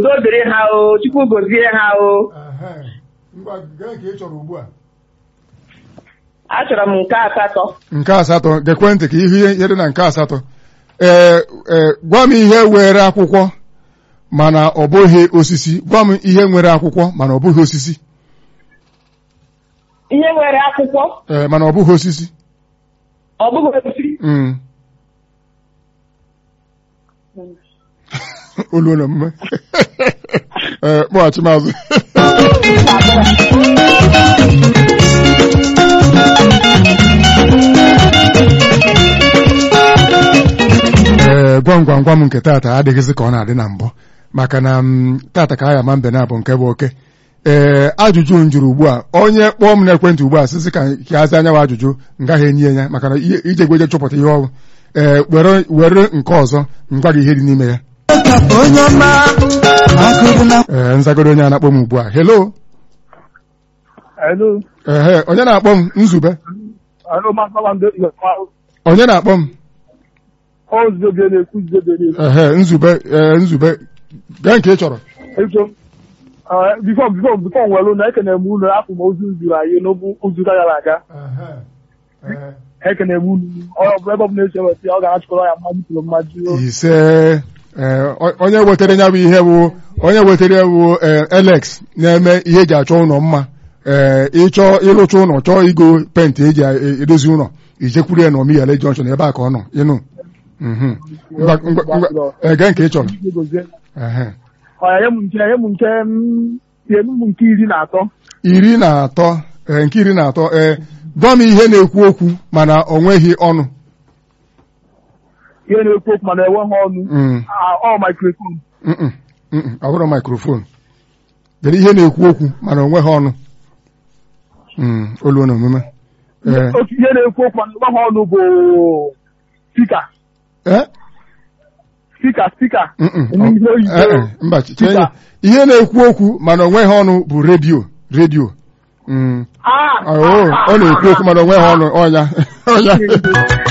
udo dịrị ha o chukwu gozie ha o Ehe. ngwa gee ka ị chọrọ ugbu a achọrọ m nke asatọ nke asatọ gekwentị ka ihe ihe dị na nke asatọ ee ee gwa m ihe were akwụkwọ mana ọ bụghị osisi gwa m ihe nwere akwụkwọ mana ọ bụghị osisi ihe nwere akwụkwọ ee mana ọ bụghị osisi ọ bụghị osisi Mm. olu na mme ee kpọghachi mazụ ee gwam gwam gwam nke taata adịghịzị ka ọ na-adị na mbụ maka na m, taata ka aya ma mbe na-abụ nke bụ oke ee ajụjụ m jụrụ ugbu a onye kpọọ m n'ekwentị ugbu a sịsị ka ka aza anya wa ajụjụ m gaghị enye ya maka na ihe ije gweje chọpụta ihe ọrụ ee were were nke ọzọ m gwa gị ihe dị n'ime ya onye ọma agụrụ na ee nzagoro onye a na-akpọ m ugbu a hello Hello. ehe onye na-akpọ m nzube Hello, Master Wande. onye na-akpọ m Ọ zobe na-ekwu zobe na-ekwu. ehe nzube ee nzube gaa nke ị chọrọ Eso. Bifọ bifọ bifọ nwere na ekene m unu afọ ma ozu zuru anyị n'obu ụzụ gara aga. Ekene m unu. Ọ bụ ebe ọ bụla esi eweta ya, ọ ga-achịkọrọ ya mmadụ tụrụ mmadụ. ise ee, o- onye wetara ya bụ ihe bụ onye wetara ya bụ ee, Alex na-eme ihe eji achọ ụlọ mma ee ịchọ ịrụcha ụlọ chọọ igo penti eji e- edozi ụlọ ijekwuru ya na omiyale junction ebe a ka ọ nọ ịnụ Mhm. Ngwa- ngwa- ngwa- ee, gaa nke ị chọrọ Ehe. Ọ ya nye m nke nye m nke m tie m nke iri na atọ. iri na atọ ee, nke iri na atọ ee gwa m ihe na-ekwu okwu mana o nweghị ọnụ Ihe na-ekwu okwu mana enweghị ọnụ. Mm. Ah, Ọ microphone. Mm-mm, mm-mm, ọ bụrụ mikrofon kedu ihe na-ekwu okwu mana o nweghị ọnụ Mm, olu na omume ee Otu ihe na-ekwu okwu mana enweghị ọnụ bụ spika. ee Spika spika. Mm-mm, Ihe ọ- oyibo. ee, ee, mba chee Spika. ihe na-ekwu okwu mana o nweghị ọnụ bụ redio redio Mm, Ah! ọ ọ na-ekwu okwu mana o nweghị ọnụ ọnya ọnya